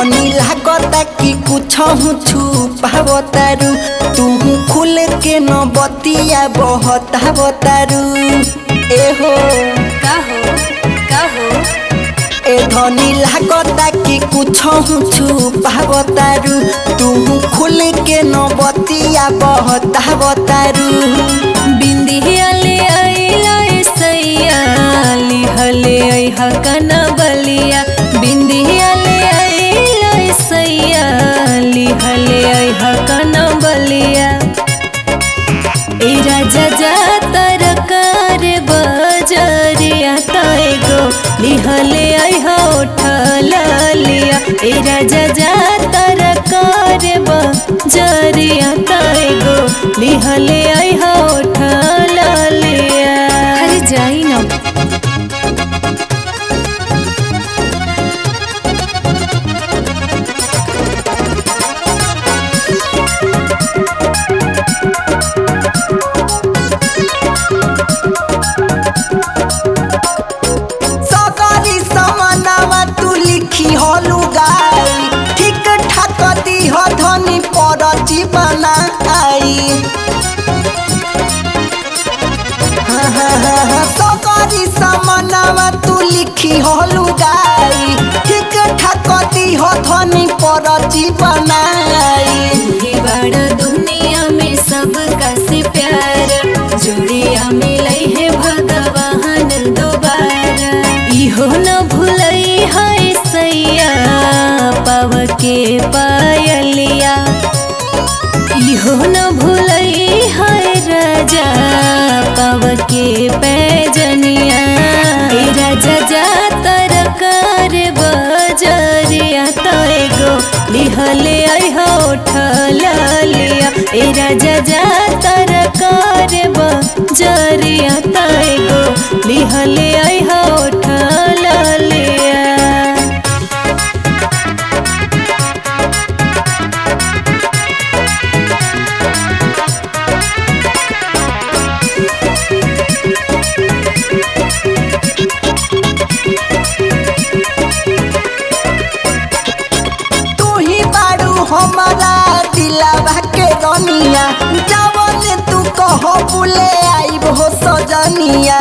धनी लागता कि कुछ छुपावतारू तू खुल के न बतिया बहतावतारू एहो का हो का हो ए धनी लागता कि कुछ छुपावतारू तू खुल के न बतिया बहतावतारू बिंदिया ले आइला सैया लिहले ऐहा कना बलिया बिंदिया ले आइला सैया लिहले ऐहा कना बलिया ए राजा जा तरकार बजरिया तैगो लिहले ऐहा उठल लिया ए राजा जा तरकार बजरिया तैगो लिहले ऐहा उठल लिया अरे जाई ना सगरी समानावा तू लिखी हलु गाई ठीक ठाक दी हो धनी पर जीवना आई सगरी समानावा तू लिखी हलु गाई ठीक ठाक दी हो धनी पर जीवना आई ही बड़ा दुनिया में सबका से प्यार जोड़िया मिलई है भगवान दोबारा इहो न भूलई है सैया पाव के पायलिया इहो न भूलई है राजा पाव के पैजनिया ए राजा जा तरकार बजरिया तैगो लिहले ऐहा उठल लिया ए राजा जा तरकार बजरिया तैगो लिहले ऐहा उठल लिया तू ही बारू हमारा दिलावा के रनिया जवन तू कहो बुले आईब हो सजनिया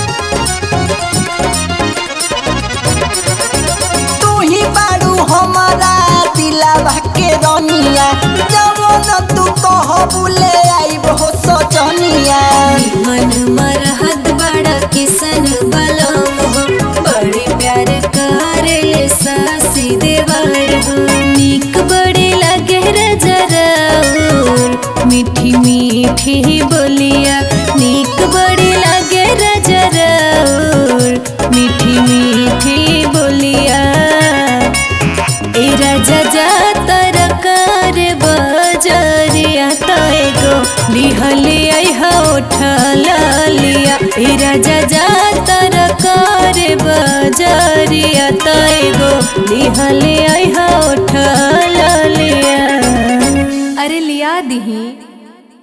तू ही बारू हमारा दिलावा के रनिया जवन तू कहो बुले आईब हो सजनिया मन मरहत बड़ा किसन बलम हो बड़े प्यार करे सासी देवर हो निक बड़े लगे रजराउर मीठी मीठी बोलिया निक बड़े लगे रजराउर मीठी मीठी बोलिया ए राजा जा तरकार बजरिया तैगो लिहले ऐहा उठल लिया ए राजा जा तरकार बजरिया तैगो लिहले ऐहा उठल लिया अरे लिया दिही